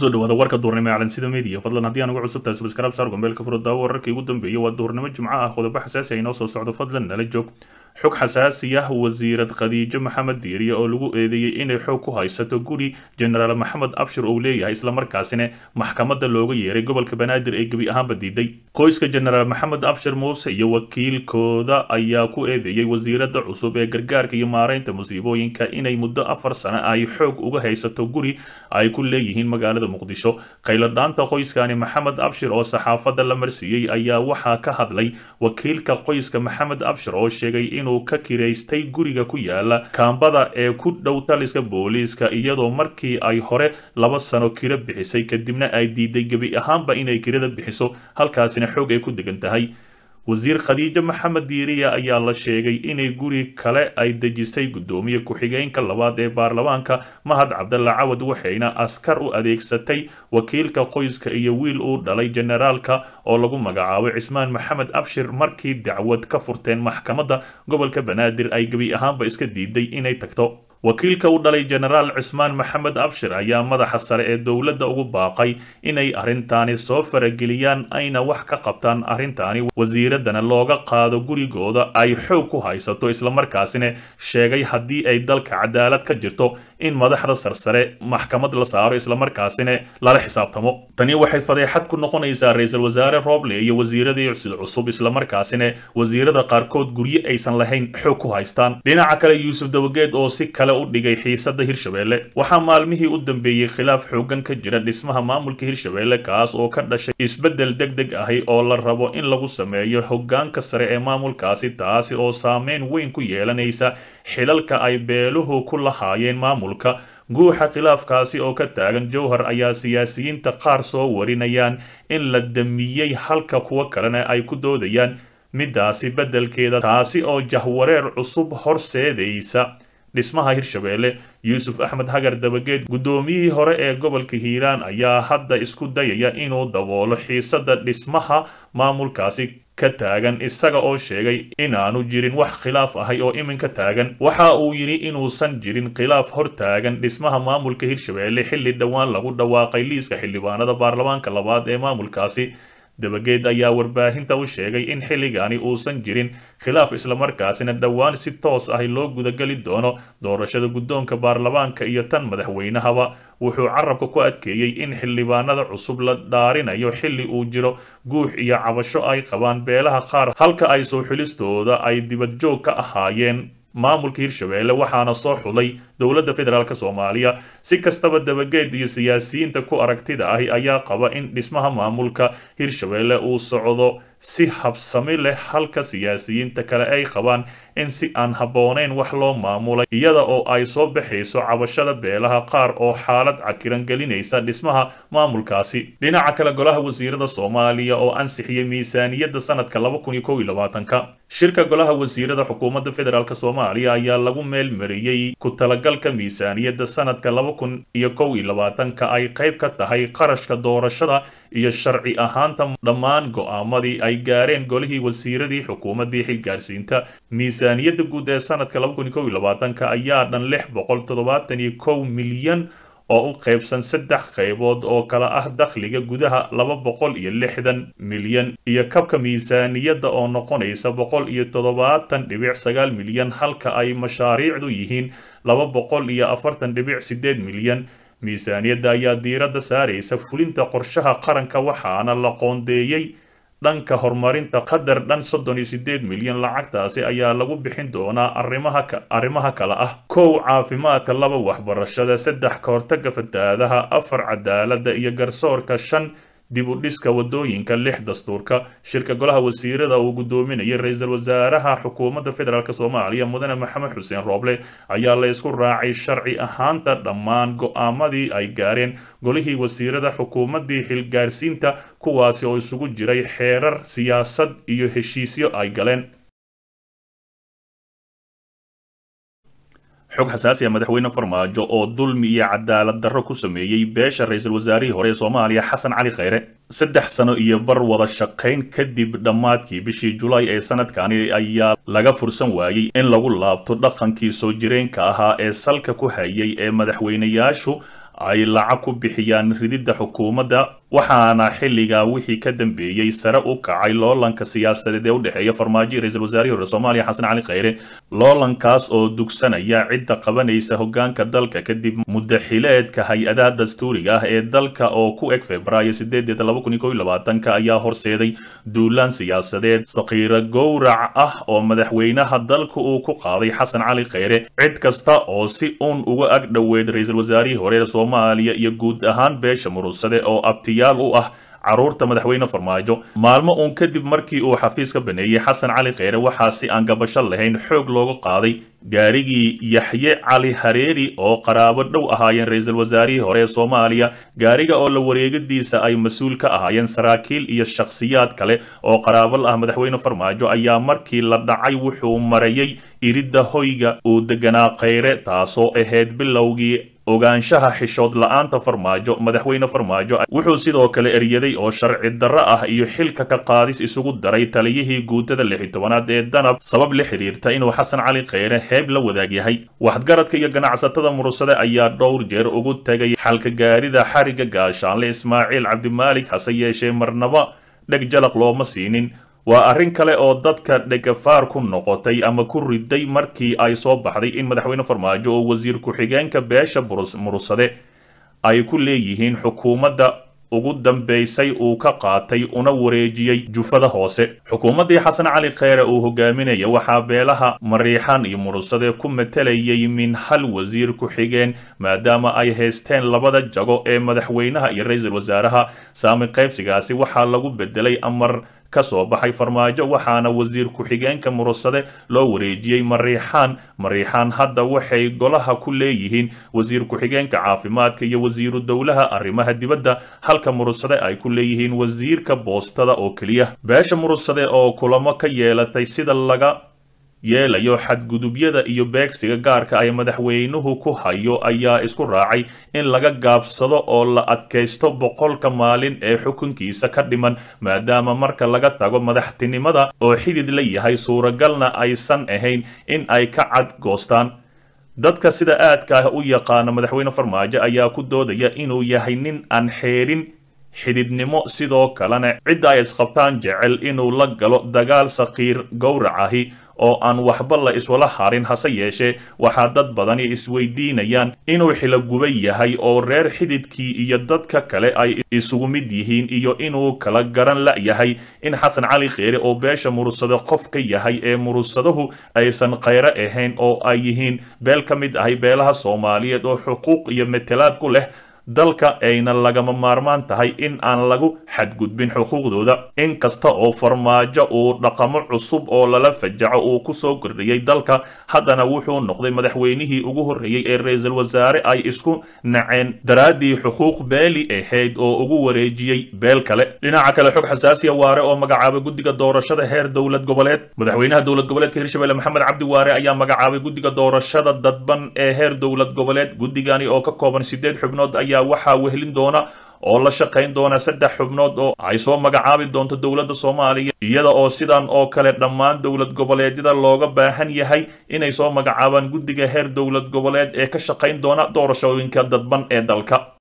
kusoo dhawaada warka duurnimo ee calansida media fadlan haddii aan uga cusub tahay subscribe saar gombeelka furudaawo wararkii ugu dambeeyay waa duurnimo jimco ah qodobo xasaasi ah inoo soo socdo fadlan nala joog xog xasaasi ah wasiirad khadiijo maxamed diiriye oo lagu eedeeyey inay xoog ku haysato guri jenaraal maxamed abshir uu leeyahay islamarkaasina maxkamadda looga yeeray gobolka banaadir ee gebi ahaanba diiday qoyska jenaraal maxamed abshir muuse iyo wakiilkooda ayaa ku eedeeyey wasiirada cusub ee gargaarka iyo maareynta musiibooyinka inay muddo afar sano ay xoog uga haysato guri ay ku leeyihiin magaalada muqdisho khayladhaanta qoyskani maxamed abshir oo saxaafadda la marsiiyey ayaa waxaa ka hadlay wakiilka qoyska maxamed abshir oo sheegay inuu ka kiraystay guriga ku yaala kaambada ee ku dhow taliska booliiska iyadoo markii ay hore laba sano kiro bixisay kadibna ay diiday gebi ahaanba inay kirada bixiso halkaasina xoog ay ku degan tahay wasiir khadiijo maxamed diiriya ayaa la sheegay inay guri kale ay dejisay guddoomiye ku-xigeenka labaad ee baarlamaanka mahad cabdalla cawad waxayna askar u adeegsatay wakiilka qoyska iyo wiil uu dhalay jenaraalka oo lagu magacaabay cismaan maxamed abshir markii dacwad ka furteen maxkamadda gobolka banaadir ay gebi ahaanba iska diiday inay tagto wakiilka u dhalay jenaraal cismaan maxamed abshir ayaa madaxa sare ee dowladda ugu baaqay inay arrintaani soo farageliyaan ayna wax ka qabtaan arrintaani wasiiradana looga qaado gurigooda ay xoog ku haysato islamarkaasina sheegay haddii ay dalka cadaalad ka jirto in madaxda sarsare maxkamad la saaro islamarkaasina lala xisaabtamo tani waxay fadeexad ku noqonaysaa ra-iisul wasaare roble iyo wasiiradii sid cusub islamarkaasina wasiirada qaarkood guryo aysan lahayn xoog ku haystaan dhinaca kale yuusuf dawageed oo si kale u dhigay xiisada hirshabelle waxaa maalmihii u dambeeyey khilaaf xoogan ka jira dhismaha maamulka hirshabelle kaas oo ka dhashay isbeddel deg deg ahi oo la rabo in lagu sameeyo hogaanka sare ee maamulkaasi taasi oo saameyn weyn ku yeelanaysa xilalka ay beeluhu ku lahaayeen maamulka guuxa khilaafkaasi oo ka taagan jowhar ayaa siyaasiyiinta qaar soo warinayaan in la damiyey halka kuwo kalena ay ku doodayaan midaasi beddelkeeda taasi oo jahwareer cusub horseedaysa dhismaha hirshabelle yuusuf axmed hagar dabageed guddoomiyihii hore ee gobolka hiiraan ayaa hadda isku dayaya inuu daboolo xiisada dhismaha maamulkaasi ka taagan isaga oo sheegay inaanu jirin wax khilaaf ahay oo iminka taagan waxa uu yidhi inuusan jirin khilaaf hor taagan dhismaha maamulka hirshabelle xilli dhowaan lagu dhawaaqay liiska xildhibaanada baarlamaanka labaad ee maamulkaasi dabageed ayaa warbaahinta u sheegay in xilligani uusan jirin khilaaf islamarkaasina dhowaan si toos ahi loo gudageli doono doorashada guddoonka baarlamaanka iyo tan madaxweynahaba wuxuu carabka ku adkeeyey in xildhibaanada cusub la dhaarinayo xilli uu jiro guux iyo cabasho ay qabaan beelaha qaar halka ay soo xulistooda ay dibadjoog ka ahaayeen maamulka hirshabelle waxaana soo xulay dowladda federaalk soomaaliya si kastaba dabageed iyo siyaasiyiinta ku aragtida ahi ayaa qaba in dhismaha maamulka hirshabelle uu socdo si habsami leh halka siyaasiyiinta kale ay qabaan in si aan habboonayn wax loo maamulay iyada oo ay soo baxayso cabashada beelaha qaar oo xaalad cakiran gelinaysa dhismaha maamulkaasi dhinaca kale golaha wasiirada soomaaliya oo ansixiyey miisaaniyadda sanadka ka shirka golaha wasiirada xukuumadda federaalk soomaaliya ayaa lagu meel mariyey ku talagalka miisaaniyadda sanadka ka ay qayb ka tahay qarashka doorashada iyo sharci ahaanta dhammaan go'aamadii ay gaareen golihii wasiiradii xukuumaddii xilgaarsiinta miisaaniyadda guud ee sanadka ayaa dhan lix boqol toddobaatan iyo kow milyan oo u qaybsan saddex qaybood oo kala ah dakhliga gudaha laba boqol iyo lixdan milyan iyo kabka miisaaniyadda oo noqonaysa boqol iyo toddobaatan dhibic sagaal milyan halka ay mashaariicdu yihiin laba boqol iyo afartan dhibic sideed milyan miisaaniyadda ayaa diiradda saaraysa fulinta qorshaha qaranka waxaana la qoondeeyey dhanka horumarinta qadar dhan soddon iyo sideed milyan lacagtaasi ayaa lagu bixin doonaa arrimaha arrimaha kale ah kow caafimaadka laba waxbarashada saddex ka hortaga fatahaadaha afar cadaaladda iyo garsoorka shan dib u dhiska wadooyinka lix dastuurka shirka golaha wasiirada uu gudoominayay ra-iisul wasaaraha xukuumadda federaalk soomaaliya mudane maxamed xuseen rooble ayaa la isku raacay sharci ahaanta dhammaan go'aamadii ay gaareen golihii wasiirada xukuumaddii xilgaarsiinta kuwaasi oo isugu jiray xeerar siyaasad iyo heshiisyo ay galeen xog xasaasi ah madaxweyne farmaajo oo dulmi iyo cadaalad darro ku sameeyey beesha ra-iisul wasaarihii hore ee soomaaliya xasan cali khayre saddex sano iyo bar wada shaqayn kadib dhammaadkii bishii julaay ee sanadkani ayaa laga fursan waayey in lagu laabto dhaqankii soo jireenka ahaa ee salka ku hayay ee madaxweynayaashu ay lacag ku bixiyaan rididda xukuumadda waxaana xilligaa wixii ka dambeeyey sare u kacay loolanka siyaasadeed ee u dhexeeya farmaajo iyo ra-iisul wasaarihii hore soomaaliya xasan cali khayre loolankaas oo dugsanaya cidda qabanaysa hogaanka dalka kadib muddaxileedka hay-adaha dastuuriga ah ee dalka oo ku eg februaayo sideedeeda laba kun iyo kow iyo labaatanka ayaa horseeday duulaan siyaasadeed sakiiro gowrac ah oo madaxweynaha dalka uu ku qaaday xasan cali khayre cid kasta oo si uun uga ag dhoweed ra-iisul wasaarihii hore ee soomaaliya iyo guud ahaan beesha murugsade oo abtiyaal u ah caruurta madaxweyne farmaajo maalmo uun kadib markii uu xafiis ka baneeyey xasan cali kheyre waxaa si aan gabasho lahayn xoog looga qaaday gaarigii yaxye cali hareeri oo qaraabo dhow ahaayeen ra-iisul wasaarihii hore ee soomaaliya gaariga oo la wareegadiisa ay mas-uul ka ahaayeen saraakiil iyo shakhsiyaad kale oo qaraabo ah madaxweyne farmaajo ayaa markii la dhacay wuxuu marayay iridda hoyga uu deganaa kheyre taasoo ahayd bilowgii ogaanshaha xishood la-aanta farmaajo madaxweyne farmaajo wuxuu sidoo kale eryaday oo sharci darro ah iyo xilka ka qaadis isugu daray taliyihii guutada lixi tobanaad ee danab sabab la xiriirta inuu xasan cali kheyre heeb la wadaag yahay waxgaradka iyo ganacsatada murugsade ayaa dhowr jeer ugu tegay xalka gaarida xariga gaashaanle ismaaciil cabdimaalik hase yeeshee marnaba dheg jalaq looma siinin waa arrin kale oo dadka dhegafaar ku noqotay ama ku riday markii ay soo baxday in madaxweyne farmaajo oo wasiir ku-xigeenka beesha murugsade ay ku leeyihiin xukuumadda ugu dambaysay uu ka qaatay una wareejiyey jufada hoose xukuumaddii xasan cali kheyre uu hogaaminaya waxaa beelaha mariixan iyo murugsade ku matalayay min hal wasiir ku-xigeen maadaama ay haysteen labada jago ee madaxweynaha iyo ra-iisul wasaaraha saami qaybsigaasi waxaa lagu bedelay amar ka soo baxay farmaajo waxaana wasiir ku-xigeenka murugsade loo wareejiyey mariixaan mariixaan hadda waxay golaha ku leeyihiin wasiir ku-xigeenka caafimaadka iyo wasiiru dowlaha arrimaha dibadda halka murugsade ay ku leeyihiin wasiirka boostada oo keliya beesha murugsade oo kulamo ka yeelatay sida laga yeelayo xadgudubyada iyo beegsiga gaarka ay madaxweynuhu ku hayo ayaa isku raacay in laga gaabsado oo la adkaysto boqolka maalin ee xukunkiisa ka dhiman maadaama marka laga tago madaxtinimada oo xidid la yahay suuragalna aysan ahayn in ay ka cadgoostaan dadka sida aadka ah u yaqaana madaxweyne farmaajo ayaa ku doodaya inuu yahay nin aan xeerin xididnimo sidoo kalena cidda ay isqabtaan jecel inuu la galo dagaal sakiir gowrac ahi oo aan waxba la iswala harin hase yeeshee waxaa dad badani isweydiinayaan inuu xiloguba yahay oo reer xididkii iyo dadka kale ay isugu mid yihiin iyo inuu kala garan la-yahay in xasan cali kheyre oo beesha murugsado qof ka yahay ee murugsadahu aysan kheyre ahayn oo ay yihiin beel ka mid ahay beelaha soomaaliyeed oo xuquuq iyo metelaad ku leh dalka ayna lagama maarmaan tahay in aan lagu xadgudbin xuquuqdooda in kasta oo farmaajo uu dhaqamo cusub oo lala fajaco uu kusoo kordhiyey dalka haddana wuxuu noqday madaxweynihii ugu horreeyey ee ra-iisul wasaare ay isku naceen daraaddii xuquuq beeli ahayd oo ugu wareejiyey beel kale dhinaca kale xog xasaasiya waare oo magacaabay guddiga doorashada heer dowlad goboleed madaxweynaha dowlad goboleedka hirshabelle maxamed cabdi waare ayaa magacaabay guddiga doorashada dadban ee heer dowlad goboleed guddigani oo ka kooban sideed xubnood ayaa waxaa wehelin doona oo la shaqayn doona saddex xubnood oo ay soo magacaabi doonto dowladda soomaaliya iyada oo sidan oo kale dhammaan dowlad goboleedyada looga baahan yahay inay soo magacaabaan guddiga heer dowlad goboleed ee ka shaqayn doona doorashooyinka dadban ee dalka